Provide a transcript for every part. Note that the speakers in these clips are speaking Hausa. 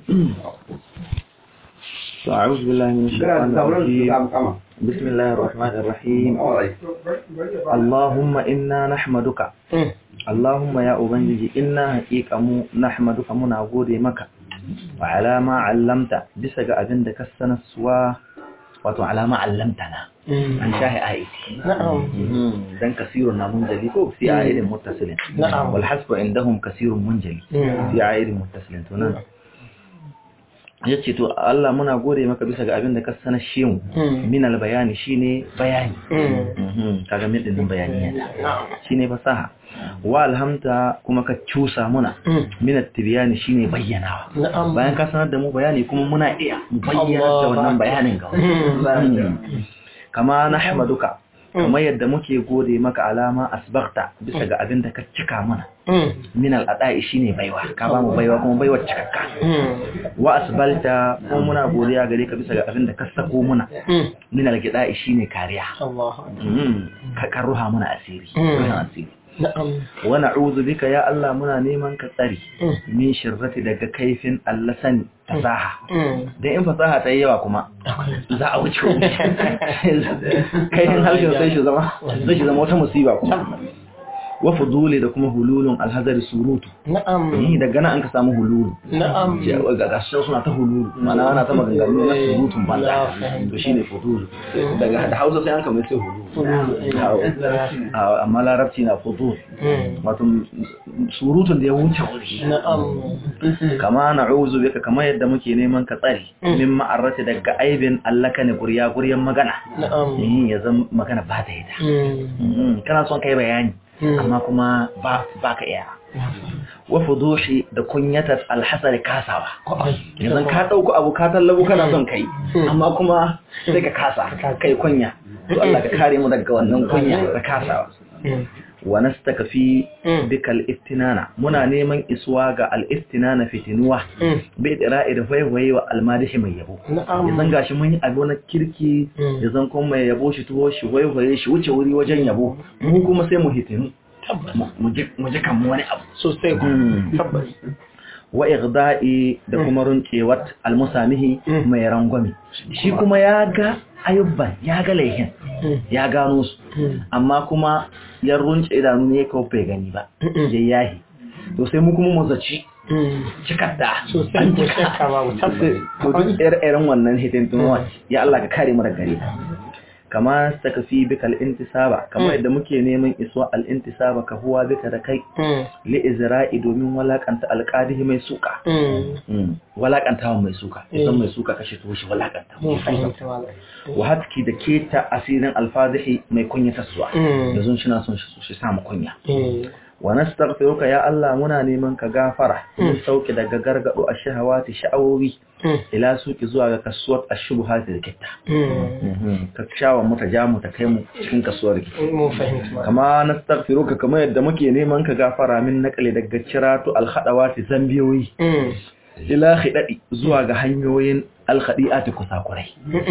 أعوذ بالله من الشيطان الرجيم بسم الله الرحمن الرحيم اللهم إنا نحمدك اللهم يا أبنجي إنا حقيقة مو نحمدك منا غودي مكا وعلى ما علمت بسغ أبن دك السنسوا wato alama allamtana an shahi ayati na'am dan kasirun na munjali ko fi ayatin muttasilin Na'am. wal hasbu indahum kasirun munjali fi ayatin muttasilin to nan yace to Allah muna gode maka bisa ga abin da ka sanar shi mu min al bayani shine bayani Mhm, kaga min din bayani ya na'am shine fasaha wa alhamta kuma ka cusa muna min at tibyani shine bayyanawa na'am bayan ka sanar da mu bayani kuma muna iya mu bayyana da Allah. wannan bayanin ga wani kama nahmaduka kamar yadda muke gode maka alama asbagta bisa ga abin da ka cika mana min al'ada'i shine baiwa ka ba mu baiwa kuma baiwa cikakka wa asbalta kuma muna godiya gare ka bisa ga abin da ka sako muna min algida'i shine kariya Allah Mm, ka ka ruha muna asiri Mm. ruhan asiri na'am wa na'udhu bika ya Allah muna neman ka tsari min shirrati daga kaifin allasani fasaha dan in fasaha ta yi yawa kuma za a wuce wuri kaifin harshen sai shi zama sai shi zama wata musiba kuma wa fuduli da kuma hululun alhazari surutu na'am ni daga nan an ka samu hululu na'am ga gashin suna ta hululu mana ana ta maganganu na surutun banza Na fahimta. to shine fudulu daga da hausa sai an kama sai hululu Awo, amma larabci na fudul wato surutun da ya wuce wuri na'am kama na'uzu bika kama yadda muke neman ka tsari min ma'arrati daga aibin allaka ne gurya guryan magana na'am Eh, ya zama magana ba ta yi da Mhm, kana son kai bayani amma kuma ba ba ka iya wa fudushi da kunyatar alhasari kasawa yanzu ka ɗauko abu ka tallabo kana son kai amma kuma sai ka kasa kai kunya to Allah ka kare mu daga wannan kunya da kasawa wa nastaka fi bikal istinana muna neman isuwa ga al istinana fitinuwa bai dira'i da waiwaye wa almadihi mai yabo na'am yanzu gashi mun yi abu na kirki yanzu kuma mai yabo shi tuwo shi waiwaye shi wuce wuri wajen yabo mu kuma sai mu hitinu mu- mu ji mu ji kan mu wani abu sosai ku tabbas wa igda'i da kuma runcewat almusamihi mai rangwame shi kuma ya ga ayubban ya ga laihin ya gano su amma kuma ya runce idanu ne kawai bai gani ba ya yahi to sai mu kuma mu zaci cikar da sosai an ku cika shakka babu tabbas to duk ire-iren wannan hitintunuwa ya Allah ka kare mu daga gare ta kama saka fi bika al-intisaba kama yadda muke neman iswa al-intisaba ka huwa bika da kai li izra'i domin walakanta alqadihi mai suka Mm, walakanta mai suka idan mai suka kashe to shi walakanta mun fahimta malam wa hatki da keta asirin alfazihi mai kunya taswa yanzu shi na son shi shi samu kunya wa nastaghfiruka ya Allah muna neman ka gafara mun sauke daga gargado a shahawati sha'awowi ila suki zuwa ga kasuwar ashubhati da kitta Mhm, ka shawa mu ta ja mu ta kai mu cikin kasuwar ki mun fahimta malam kama nastaghfiruka kamar yadda muke neman ka gafara min naqli daga ciratu alhadawati zambiyoyi ila khidadi zuwa ga hanyoyin alkhadi'ati kusakurai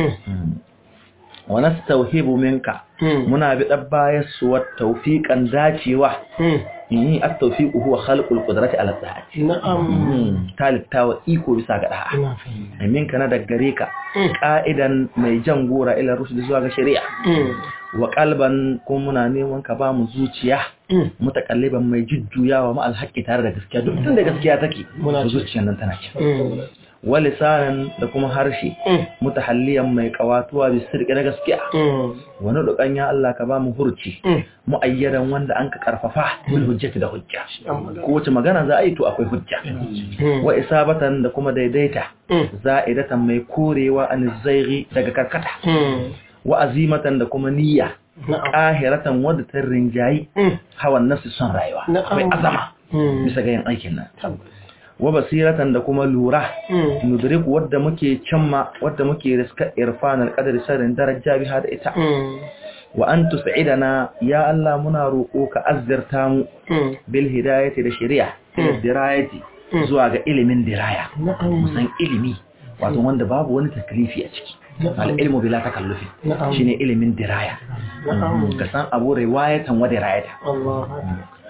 wa nastawhibu minka muna bi dabbayar suwar tawfiqan dacewa yi at-tawfiqu huwa khalqul qudrati ala ta'ati na'am talittawa iko bisa ga da'a ina fahimta minka na daga gare ka ka'idan mai jan gora ila rushd zuwa ga shari'a wa qalban kuma muna neman ka ba mu zuciya mutakalliban mai jujjuyawa ma alhaqi tare da gaskiya duk tun da gaskiya take Muna ci. zuciyar nan tana ci wa lisanan da kuma harshe mutahalliyan mai kawatuwa bi sirri na gaskiya wani dukan ya Allah ka ba mu hurci muayyadan wanda an ka karfafa bil hujjati da hujja kowace magana za a yi to akwai hujja wa isabatan da kuma daidaita za'idatan mai korewa an zaighi daga karkata wa azimatan da kuma niyya qahiratan wadda ta rinjayi hawan nafsi son rayuwa Na'am. mai azama bisa ga yin aikin nan wa basiratan da kuma lura nudriku wadda muke cimma wadda muke riska irfanal qadari sarin daraja biha da ita wa an tus'idana ya Allah muna roƙo ka azzarta mu bil hidayati da shari'a ila dirayati zuwa ga ilimin diraya musan ilimi wato wanda babu wani taklifi a ciki al ilmu bila takallufi Na'am. shine ilimin diraya Na'am. ka san abu riwayatan wa dirayata Allah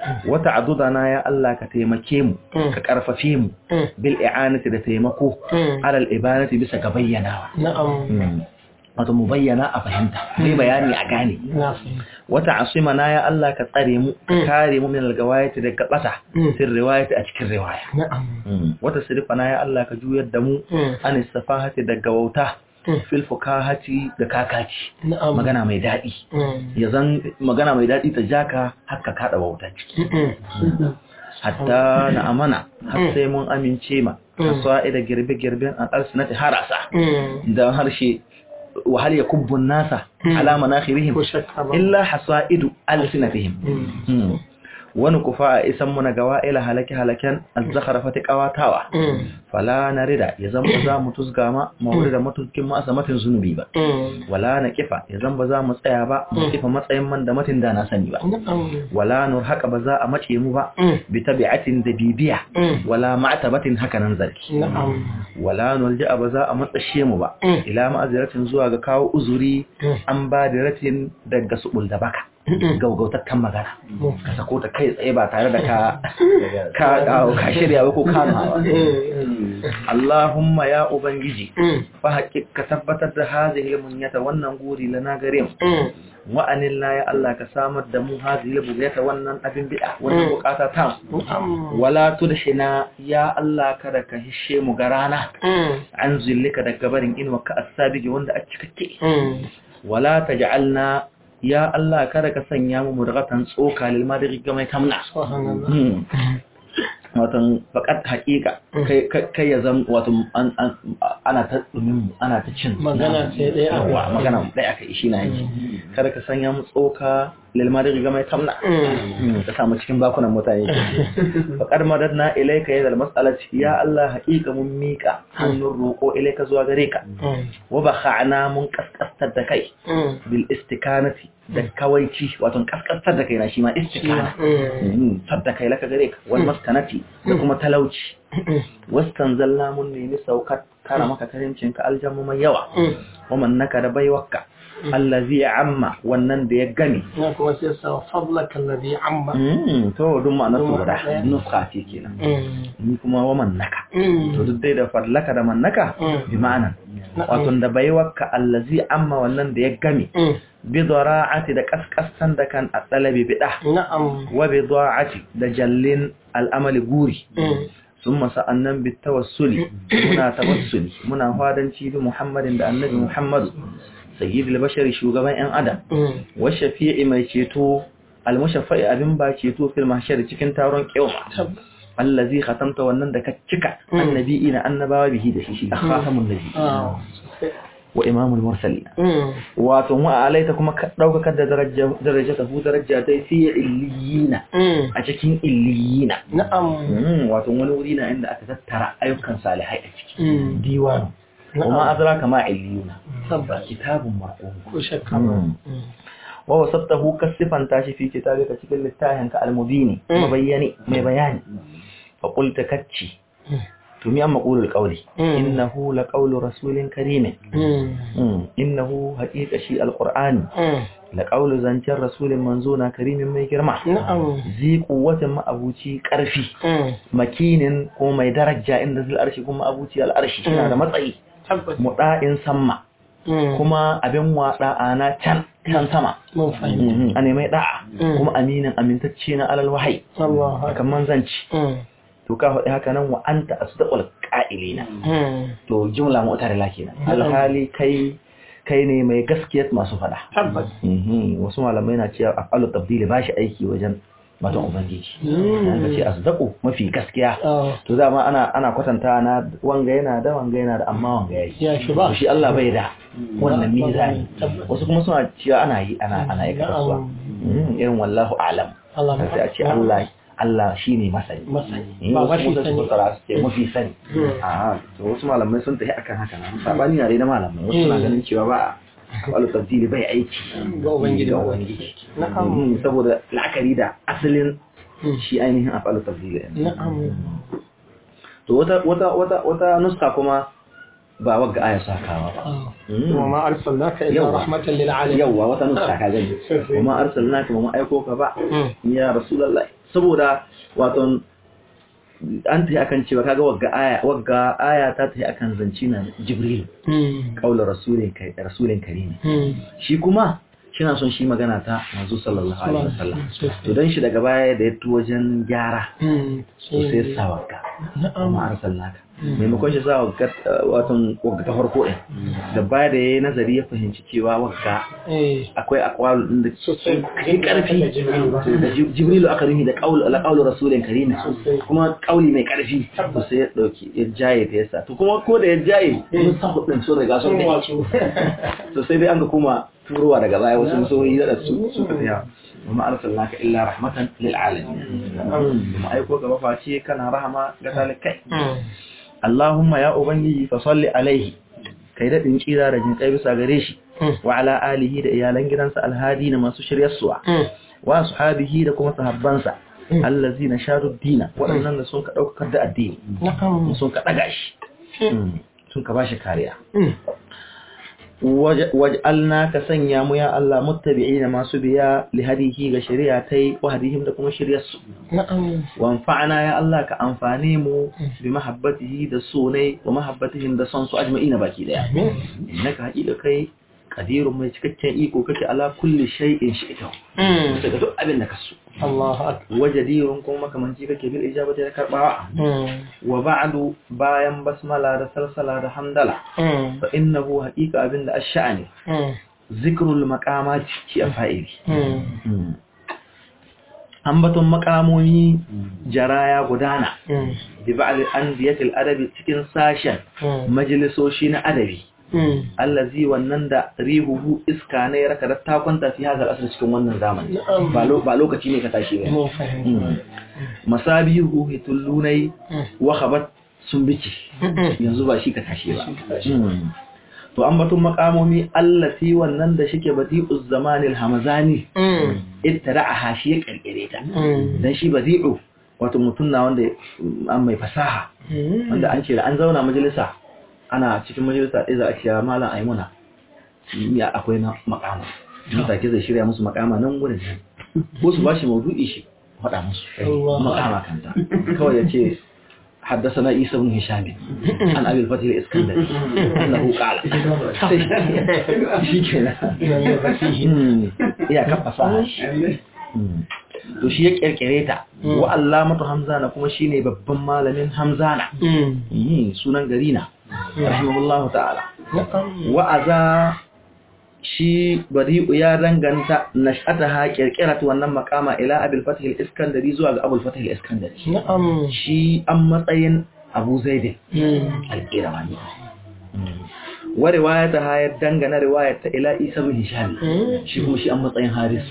wata adudana ya Allah ka taimake mu ka karfafe mu bil i'anati da taimako alal ibanati bisa ga bayyanawa na'am wato mu bayyana a fahimta mai bayani a gane na wata asimana ya Allah ka tsare mu ka kare mu min algawayati daga bata fil riwayati a cikin riwaya na'am wata sirfana ya Allah ka juyar da mu an safahati daga wauta fil fukahati da kakaci na'am magana mai daɗi ya zan magana mai daɗi ta jaka haka kaɗa wauta ciki hatta na amana har sai mun amince ma kasuwa da girbe-girben an arsinati harasa da harshe وهل يكب الناس على مناخرهم إلا حصائد ألسنتهم ونكفاء اسمنا قوائل هلك هلكا الزخرفة قواتاوا فلا نرد يزم بزا متزقاما مورد متزكم مأسمة زنبيبا ولا نكفا يزم بزا مسأيابا مكفا مسأيم من دمت دانا سنبا ولا نرحق بزا أمتيموبا بتبعة دبيبية ولا معتبة هكا ننزل ولا نلجأ بزا أمتشيموبا إلى مأزرة زواغ كاو أزوري أمبادرة دقا سؤول دبكا gaugautattan magana ka sako ta kai tsaye ba tare da ka ka ka shirya ba ko kama ba Allahumma ya ubangiji fa haƙiƙa tabbatar da hazihi munyata wannan guri lana gare mu wa anilna ya Allah ka samar da mu hazihi bugyata wannan abin bid'a wannan bukata ta wala tudhina ya Allah kada ka hishe mu garana an zillika daga barin inwa ka asabiji wanda a cikakke wala taj'alna ya Allah kada ka sanya mu mudghatan tsoka lil madri ga mai tamna watan fakat haƙiƙa kai ya zama wato ana ta dumin ana ta cin magana sai dai yawa magana dai aka ishi na yi kada ka sanya mu tsoka lil madri ga mai tamna ka samu cikin bakunan mutane faqad madadna ilayka ya zal mas'alati ya Allah haƙiƙa mun mika hannun roƙo ilayka zuwa gare ka wa bakha'na mun kaskastar da kai bil istikanati da kawaici wato kaskastar da kai na shi ma istikana sadda kai laka gare ka wal maskanati da kuma talauci wastan zalla mun nemi saukar kara maka karimcin ka aljamu mai yawa wa mannaka da baiwakka allazi amma wannan da ya gani na kuma sai sa fadlaka allazi amma to duk ma'anar su guda nuska ce kenan ni kuma wa mannaka to duk dai da fadlaka da mannaka bi ma'ana wato da baiwakka allazi amma wannan da ya gami bi dara'ati da kaskastan da kan atsalabi bida na'am wa bi da'ati da jallin al'amali guri sun masa annan bi tawassuli muna tawassuli muna fadanci bi muhammadin da annabi muhammadu sayyidul bashari shugaban yan adam wa shafi'i mai ceto almushaffa'i abin ba ceto fil mahshar cikin taron kiyama allazi khatamta wannan da ka cika annabi ina annabawa bihi da shi shi khatamun nabi wa imamul mursalin wato wa alaita kuma ka dauka da daraja daraja ta hu daraja ta fi illiyina a cikin illiyina na'am wato wani wuri na inda aka tattara ayyukan salihai a ciki diwanu kuma adraka ma illiyuna sabba kitabun marqum ko shakka wa wasabtahu kasifan tashi fi kitabika cikin littafin ka almubini mabayyani mai bayani fa qulta kacci to mi amma qulul qawli innahu laqawlu rasulin karim innahu haqiqa shi alqur'ani laqawlu zancen rasulin manzona karimin mai girma zi quwwatin ma'abuci karfi makinin ko mai daraja inda zil arshi kuma abuci al arshi yana da matsayi muda'in samma kuma abin wada ana can can sama a nemai da'a kuma aminin amintacce na alal wahai kamar zanci to ka faɗi haka nan wa anta asdaqul qa'ilina to jumla mu'tarila kenan alhali kai kai ne mai gaskiyar masu faɗa wasu malamai na cewa afalu tabdili ba shi aiki wajen matan ubangiji ka ce asdaqu mafi gaskiya to dama ana ana kwatanta na wanga yana da wanga yana da amma wanga yayi ya shi ba shi Allah bai da wannan mizani wasu kuma suna cewa ana yi ana ana yi kasuwa irin wallahu a'lam Allah sai a ce Allah Allah shine masani masani ba ba mafi sani ce mafi sani a to wasu malamai sun tafi akan haka nan sabani yare na malamai wasu na ganin cewa ba wal tabdili bai aiki ga ubangiji ga ubangiji na'am Mm, saboda la'akari da asalin shi ainihin afalu tabdili na'am to wata wata wata wata nuska kuma ba wagga aya sakawa ba Mm. wa ma arsalnaka illa Yawwa. rahmatan lil alamin yawwa wata nuska ka gani kuma arsalnaka ba mu aiko ka ba Mm. ya rasulullahi saboda wato an ta akan cewa kaga wagga aya wagga aya ta ta akan zanci na jibril kaular rasulin kai rasulin karimi shi kuma shina son shi magana ta manzo sallallahu alaihi wasallam to dan shi daga baya da ya tu wajen gyara to sai sa wagga kuma arsalnaka maimakon shi sa wagga wato wagga ta farko din da baya da yayi nazari ya fahimci cewa wagga akwai aqwal din da kai karfi da jibrilu aka ruhi da qaul ala qaul rasulin karim kuma qauli mai karfi to sai ya dauki ya jaye ta yasa to kuma ko da ya jaye mun sa hudin so riga sun to sai dai an ga kuma turowa daga baya wasu musoyi da su su tafiya وما أرسلناك إلا رحمة للعالمين ثم أيكو كما فاتي كان رحمة قتالك اللهم يا أبنجي فصل عليه kai daɗin ƙira da jin bisa gare shi wa ala alihi da iyalan gidansa alhadi na masu shiryarsuwa wa ashabihi da kuma sahabbansa allazi na sharu dina waɗannan da sun ka ɗaukar da addini sun ka ɗaga shi sun ka ba shi kariya waj'alna ka sanya mu ya Allah muttabi'ina masu biya li hadihi ga shari'a tai wa hadihim da kuma shari'ar su na'am wa anfa'na ya Allah ka amfane mu bi mahabbatihi da sunai wa mahabbatihim da son su ajma'ina baki daya innaka haƙiƙa kai qadirun mai cikakken iko kake ala kulli shay'in shi'ta daga duk abin da kaso Allahu akbar wajadirun kuma makamanci kake bil ijabati da karbawa wa ba'du bayan basmala da salsala da hamdala fa innahu haqiqa abinda ash-sha'ani zikrul maqamat ki afa'ili ambaton makamomi jaraya gudana bi ba'd andiyatil adabi cikin sashen majalisoshi na adabi allazi wannan da rihuhu iska ne ya raka da ta kwanta fi hazar asir cikin wannan zamani ba lokaci ne ka tashi ba masabihu hitullunai wa khabat sun bici yanzu ba shi ka tashi ba to an batun makamomi allati wannan da shike badi'uz zamanil hamazani ittara'a hashi ya kirkire ta dan shi badi'u wato mutum na wanda an mai fasaha wanda an ce da an zauna majalisa ana cikin majalisa ɗaya za a ciya malam aimuna ya akwai na makama mata ke zai shirya musu makama nan wurin nan ko su bashi maudu'i shi faɗa musu makama kanta kawai ya ce حدثنا عيسى بن هشام عن ابي الفتح الاسكندري انه قال شيكنا يا كفا to shi ya kirkire ta wa allamatu hamzana kuma shine babban malamin hamzana sunan gari na rahimahullahu ta'ala wa'aza shi bari'u ya danganta nash'ataha kirkirat wannan makama ila abul fatih al-iskandari zuwa ga abul fatih al-iskandari shi an matsayin abu zaid al-qirawani wa riwayata ha ya dangana riwayata ila isa bin hisham shi kuma shi an matsayin haris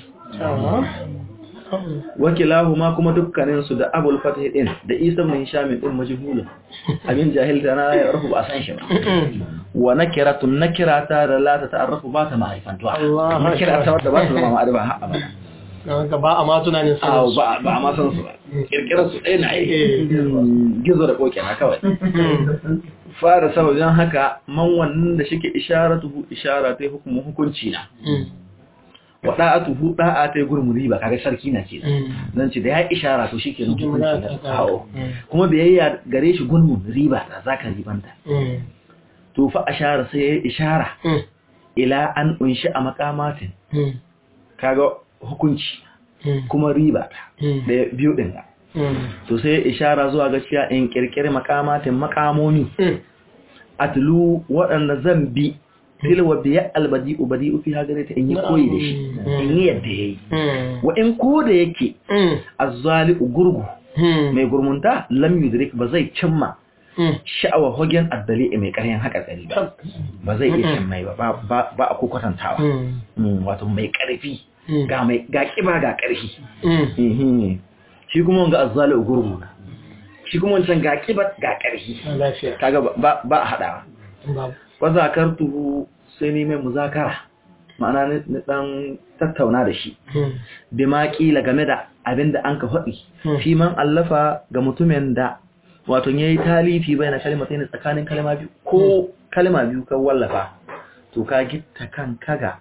wakilahuma kuma dukkaninsu da abul fatih din da isa bin hisham din majhulun abin jahilta na ya rufu ba san shi ba wa nakiratun nakirata da la ta ta'arrafu ba ta ma'rifantuwa nakirata wadda ba ta zama ma'arifa ha abada Ka ba a ma tunanin sanin su. Ba a ma san su ba. Kirkirar su ɗaya na aiki. Gizo da koke na kawai. Fara sababin haka man wannan da shike isharatuhu ishara ta hukumu hukunci na. wa da'atuhu da'a ta gurmuri ba kaga sarki na ce zan ce da ya ishara to shike nan hukunci na kawo kuma biyayya gare shi gurmun riba da zaka ribanta to fa ashara sai ya ishara ila an unshi a makamatin kaga hukunci kuma riba da biyu din to sai ya ishara zuwa ga cewa in kirkire makamatin makamomi atlu waɗanda zan bi tilwa biya albadi ubadi fi hagare ta in yi koyi da shi in yi yadda yayi wa in ko da yake azzali gurgu mai gurmunta lam yudrik ba zai cimma sha'awa hogen addali mai ƙaryan haka tsari ba ba zai iya cin mai ba ba a kokwatantawa wato mai ƙarfi ga mai ga kiba ga ƙarfi shi kuma wanga azzali gurgu shi kuma wancan ga kiba ga ƙarfi kaga ba a haɗawa wa zakartuhu sai ni mai muzakara ma'ana ni dan tattauna da shi bi ma kila game da abinda an ka faɗi fi man allafa ga mutumin da wato yayi talifi bayan kalmatai ne tsakanin kalma biyu ko kalma biyu ka wallafa to ka gitta kan kaga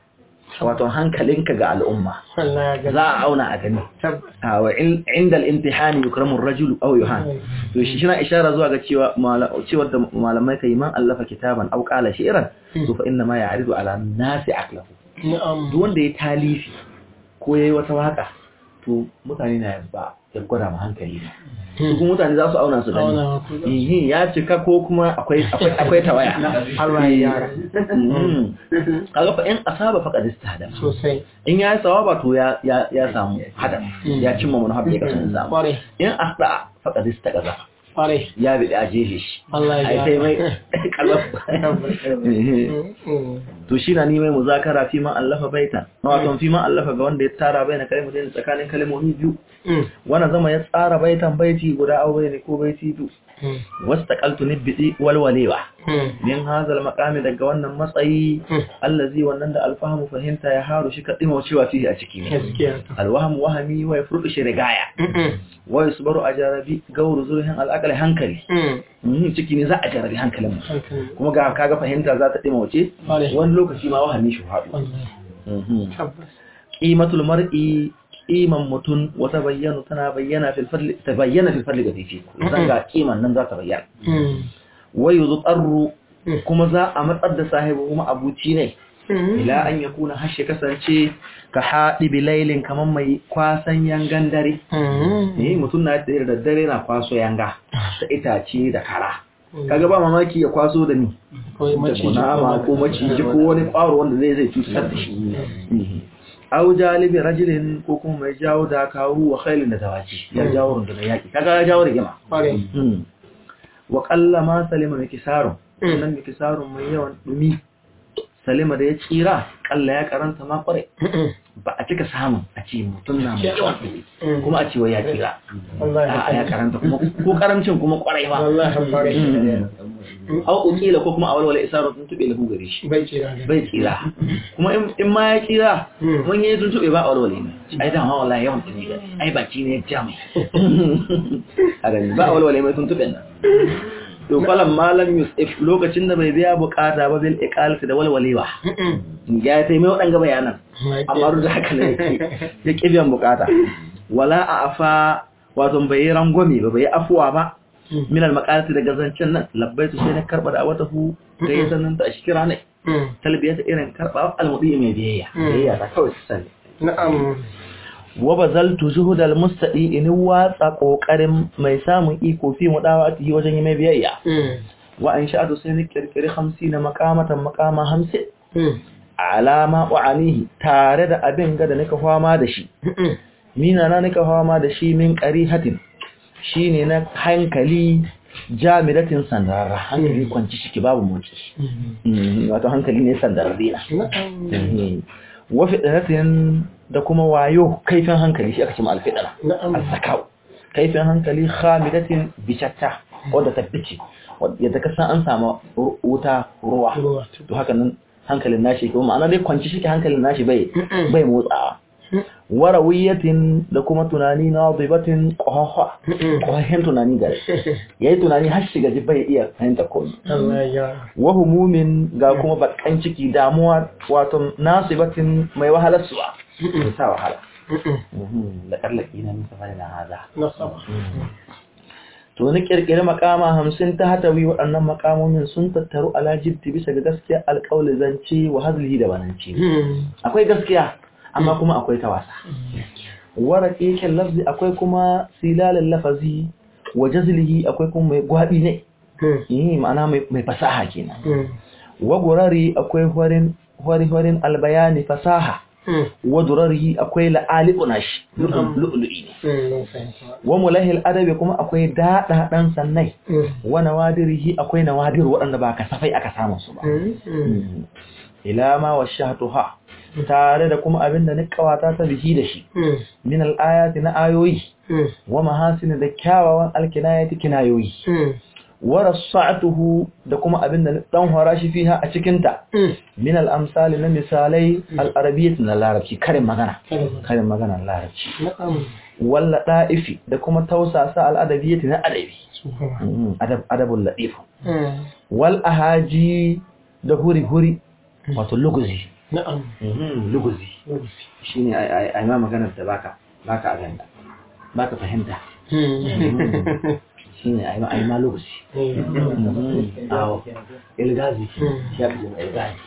wato hankalinka ga al'umma Allah ya gani za a auna a gani tabbas a wa in- inda al-imtihani yukramu ar-rajulu aw yuhan to shi shina ishara zuwa ga cewa mala- cewa da malamai kai man allafa kitaban aw qala shi'ran to fa inna ma ya'ridu ala nasi aqlahu na'am duk wanda ya talifi ko yayi wata waka to mutane na ba ya gwada ma hankali ne su kuma mutane za su auna su gani auna ku Ihi, ya cika ko kuma akwai akwai akwai tawaya Allah ya gyara Mhm. kaga fa in asaba faqad istahada sosai in ya yi sawaba to ya ya ya samu hada ya cimma manhaj da kasan samu kware in asda faqad istagaza kware ya bi a jefe shi Allah ai ya sai mai gyara kalaf Mm, mm. to shi na ni mai muzakara fi ma allafa baita na wato fi ma allafa ga wanda ya tsara baina kalmomin tsakanin kalmomi biyu Mm, wanda zama ya tsara baitan baiti guda au ne ko baiti biyu mm, wastaqaltu nibbi walwalewa mm, min hazal maqami daga wannan matsayi mm. allazi wannan da alfahamu fahimta ya haru shi kadima cewa fihi a ciki ne gaskiya alwahmu wahami wa yafrudu shi rigaya Mm, mm, wa yusbaru ajarabi gauru zurhin al'aqal hankali mm. Mhm, ciki ne za a jarabi hankalin mu Hankali. kuma ga kaga fahimta za ta dima wace Kware. wani lokaci ma wahami shi faɗo Wallahi. Mhm. tabbas qimatul mar'i qiman mutun wata bayyana tana bayyana fil fadli ta bayyana fil fadli ga fifi zan ga qiman nan za ta bayyana Mm, wa yuzqarru Mm. kuma za a matsar da sahibi kuma abuci ne mm. ila an yakuna hashe kasance ka haɗi bilailin kamar mai kwasan yangan dare Mm, eh mutum na da daddare na kwaso yanga da itace da kara kaga ba mamaki ya kwaso da ni Kawai da maciji kunama ko maciji ko wani kwaro wanda zai zai cutar da shi aw jalibi rajulin ko kuma mai jawo da kawo wa khailin da tawaci ya jawo rundunar yaki kaga ya jawo rigima Kware. Hmm. wa qalla ma salima mikisarun Mm. nan mikisarun mai yawan dumi salima da ya tsira kalla ya karanta ma kware Mm, mm. ba a cika samun a ce mutum na mai yawan dumi Mm. kuma a ce wai ya tsira Wallahi a ya karanta kuma ko karancin kuma kwarai ba Wallahi kware. Mm. au ukila ko kuma a walwala isarar tun tube lahu gare shi Bai kira da. bai tsira kuma in- in ma ya tsira Mm. mun yi tun tube ba a walwale ne ai da ma wallahi yawan tuni ga ai baki ne ya ja mai a gani ba a walwale mai tun tube nan to falan malam yusuf lokacin da bai biya bukata ba bil iqalati da walwalewa Mm, mm. ya sai mai wadanga bayanan Mai amma duk da haka ne ya ƙi biyan bukata wala a afa wato bai yi rangwame ba bai yi afuwa ba Mm. min al-maqalati daga zancen nan labbaitu sai na karba da wata hu da ya sanin ta shi kira ne Mm. talbiya ta irin karba al-mudi mai biyayya Mm. biyayya ta kawai sani Na'am. wa bazaltu zuhudal mustadi in watsa kokarin mai samun iko fi mudawati wajen yi mai biyayya Mm. wa an sha'atu sai ni kirkiri 50 maqamatan maqama 50 Mm. alama wa'anihi tare da abin ga da nika fama da shi Mm. mina na nika fama da shi min qarihatin shine na hankali jamidatin sandararra hankali kwanci shiki babu motsi Mm. Mm, wato hankali ne sandararre na Na'am. wa fitratin da kuma wayo kaifin hankali shi aka ce ma alfidara Na'am. al-zakau kaifin hankali khamidatin bishatta wanda ta bice yadda ka san an samu ru- wuta ruwa Ruwa. to haka nan hankalin nashi ko ma'ana dai kwanci shi hankalin nashi bai Mm-mm. bai motsawa warawiyatin da kuma tunani na dibatin qahha Mm-mm. qahin tunani gare yayi tunani har shiga ji bai iya fahimta komai Allah ya. wa humumin ga kuma bakan ciki damuwa wato nasibatin mai wahalar suwa mai sa wahala Mm-mm. da kallaki na nisa fara na haza Nasaba. to ni kirkiri makama hamsin ta hatawi waɗannan makamomin sun tattaru ala jibti bisa ga gaskiya alƙawli zance wa hazlihi da bananci Mm. akwai gaskiya amma kuma akwai ta wasa waraƙeƙen lafzi akwai kuma silalin lafazi wa jazlihi akwai kuma mai gwaɓi ne Mm. yi ma'ana mai mai fasaha kenan Mm. wa gurari akwai horin hori-horin albayani fasaha Mm. wa durarihi akwai la'ali'una shi lu'lu'i ne Mm. Mun fahimta. wa mulahil adabi kuma akwai daɗaɗan sannai Mm. wa nawadirihi akwai nawadir waɗanda ba kasafai aka samu su ba Mm. Mm. ila ma wa shahatuha tare da kuma abin da kawata ta bihi da shi Mm. min al-ayati na ayoyi Mm. wa mahasin da kyawawan alkinayati kinayoyi Mm. wa rasa'atuhu da kuma abin da dan hora shi fiha a cikin ta Mm. min al-amsali na misalai al-arabiyyah na larabci karin magana Kalma. karin magana na larabci Na'am. walla da'ifi da kuma tausasa al-adabiyyah na adabi Subhanallah. Mm, adab adabul latif Mm. wal ahaji da huri huri wato luguzi na'am Mhm, luguzi shine ai ai ma maganar da baka baka aganda baka fahimta shine ai ma ai ma luguzi Mhm, awo ilgazi ya fi jin ilgazi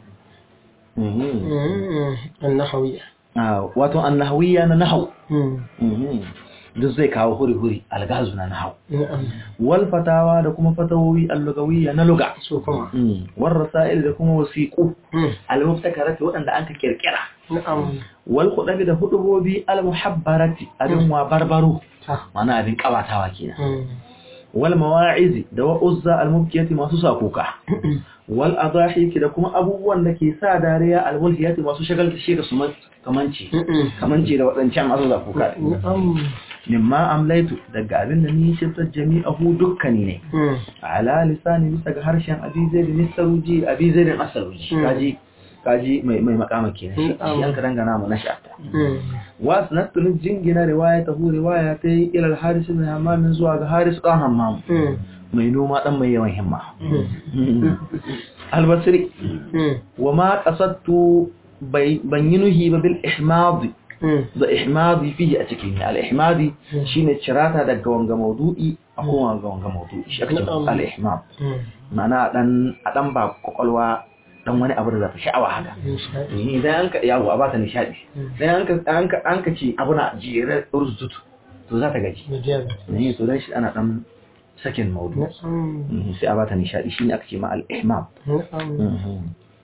Mhm. النحوية Ah, wato annahawiyya na nahau مم. Mhm. duk zai kawo huri-huri algazu na nahau نعم wal fatawa da kuma fatawowi allugawiyya na luga سوكما war rasa'il da kuma wasiqu مم. al-mubtakarati waɗanda anka kirkira نعم wal khudabi da hudubobi al-muhabbarati abin wa barbaru صح mana abin kabatawa kenan مم. wal mawa'izi da wa'uzza al-mubkiyati masu sakuka wal adahiki da kuma abubuwan da ke sa dariya al-mulhiyati masu shagalta shi da su man- kamanci مم. kamanci da waɗancan masu sakuka نعم mimma amlaitu daga abin da ni shiftar jami'ahu dukkani ne مم. ala lisani bisa ga harshen abizai da nisaruji abizai da asaruji Mm. kaji kaji mai mai makama kenan shi Mm. shi an ka dangana mu na shata مم. wasu na tunin jingina riwaya ta hu riwaya ta yi ilal haris ibn hammam zuwa ga haris dan hammam مم. mai noma dan mai yawan himma مم. albasri مم. wa ma qasadtu bai ban yi nuhi ba bil ihmad مم. da ihmadi fihi a cikin al ihmadi Mm. shine cirata daga wanga maudu'i a kuma wanga wanga maudu'i shi ake Na'am. cewa al ihmad مم. ma'ana a dan a dan ba kwakwalwa dan wani abu da za ta sha'awa haka نشاء. idan an ka yawo a ba ta nishadi Mm. dan an ka an ka an ka ce abu na jere urzutu to za ta gaji مجازا ne to dan shi ana dan sakin maudu نعم Mhm, sai a ba ta nishadi shine aka ce ma al ihmam نعم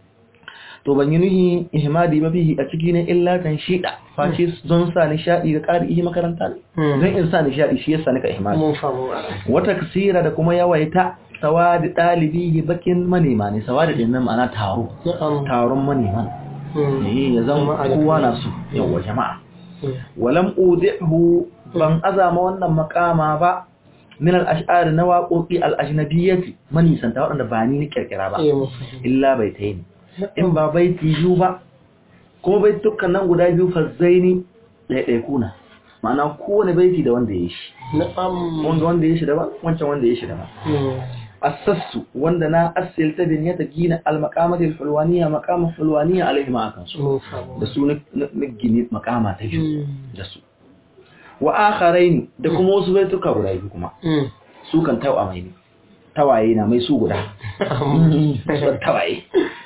to ban yi nuhi ihmadi ba bihi a ciki ne illa kan shida face don sa nishadi ga ƙari ihe makaranta ne Mm. don in sa nishadi shi yasa nika ihmadi mun famu wata kasira da kuma yawaita sawadi ɗalibi bakin manema ne sawadi ɗin nan ma'ana taro na'am taron manema Mm. ne ya zan Jama'a da kowa kuma- na su yawa jama'a Mm. walam udihu ban azama wannan makama ba min al-ash'ar na waƙoƙi al-ajnabiyyati manisanta waɗanda ba ni ni kirkira ba eh mun fahimta illa baitaini in ba baiti biyu ba kuma baitukan nan guda biyu fazzaini ɗaiɗaiku na ma'ana kowane baiti da wanda ya yi shi na'am wanda wanda ya shi daban wancan wanda ya shi daban Mm. asassu wanda na asilta bin ya ta gina al-maqamatil hulwaniya maqamul hulwaniya alaihi ma akan su mun famu da su na na gini maqama ta biyu Mm. da su wa akharaini da kuma wasu baituka guda biyu kuma Mm. su kan tawa mai ne tawaye na mai su guda su tawaye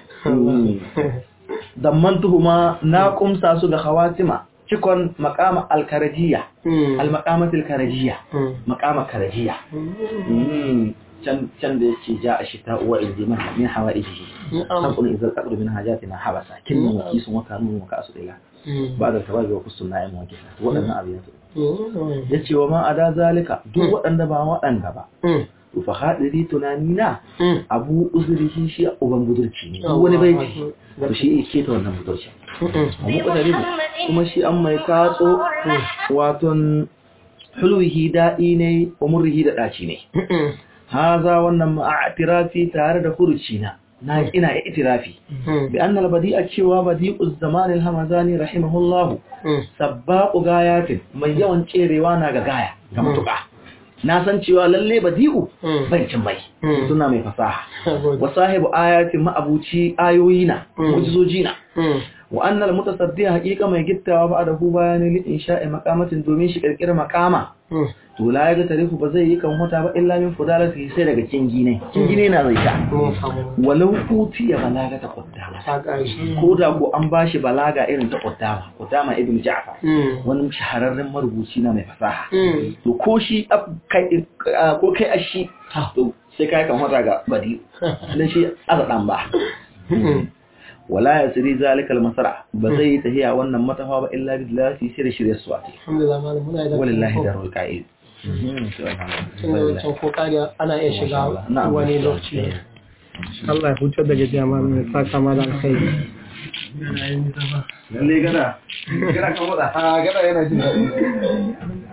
dammantuhuma na kumsa su ga khawatima cikon maqama al-karajiya Mm. al-maqamatil karajiya Mm. maqama karajiya Mm. Mm, can can da yake ja a shita uwa ilji min min hawaihi na'am sabun idza taqdu min hajatina habasa kinnu wa kisun wa kanu wa kasu ila Mm. ba da tawabi wa kusun na'im wa kisa wadannan abin su Mm. yace wa ma ada zalika duk waɗanda ba waɗanda ba Mm. to fa hadiri tunani na Mm. abu uzurihi shi uban budurci ne duk wani baiti to shi yake ta wannan budurci Mm. wa muqtaribu kuma shi an mai katso waton hulwihi daɗi ne wa murrihi da ɗaci ne Mm. haza wannan ma'atirafi tare da furuci na na ina itirafi Mm. bi annal badi'a cewa badi'uz zaman al-hamazani rahimahullahu Mm. sabbaqu gayatin mai yawan cerewa na ga gaya ga mutuka na san cewa lalle badi'u Mm. bai cin bai Mm. suna mai fasaha Gode. wa sahibu ayatin ma'abuci ayoyi na Mm. mujizoji na Mm. wa annal mutasaddi haqiqa mai gittawa ba da hu bayani li insha'i maqamatin domin shi kirkira maqama Mm. to la ya ga tarifu ba zai yi kan wata ba illa min fudalati sai daga kingi ne kingi ne na zai ta mun famu walau utiya balaga ta qaddama ta ƙarshe ko da ko an bashi balaga irin ta qaddama qaddama ibn ja'far Mm. wani shahararren marubuci na mai fasaha Mm. to ko shi ab- kai ah, ko kai ashi to sai kai kan wata ga badi dan shi azadan ba Mm. wala yasri zalika al-masra ba zai yi tahiya wannan matafa ba illa billahi sai da shirye suwati alhamdulillah malam muna da wallahi darul qa'id tun da wancan ko kariya ana iya shiga Na'am. wani lokaci Allah ya hutar da gajiya malam ya saka malam alkhairi lalle gada gada kan wada a gada yana jin daɗi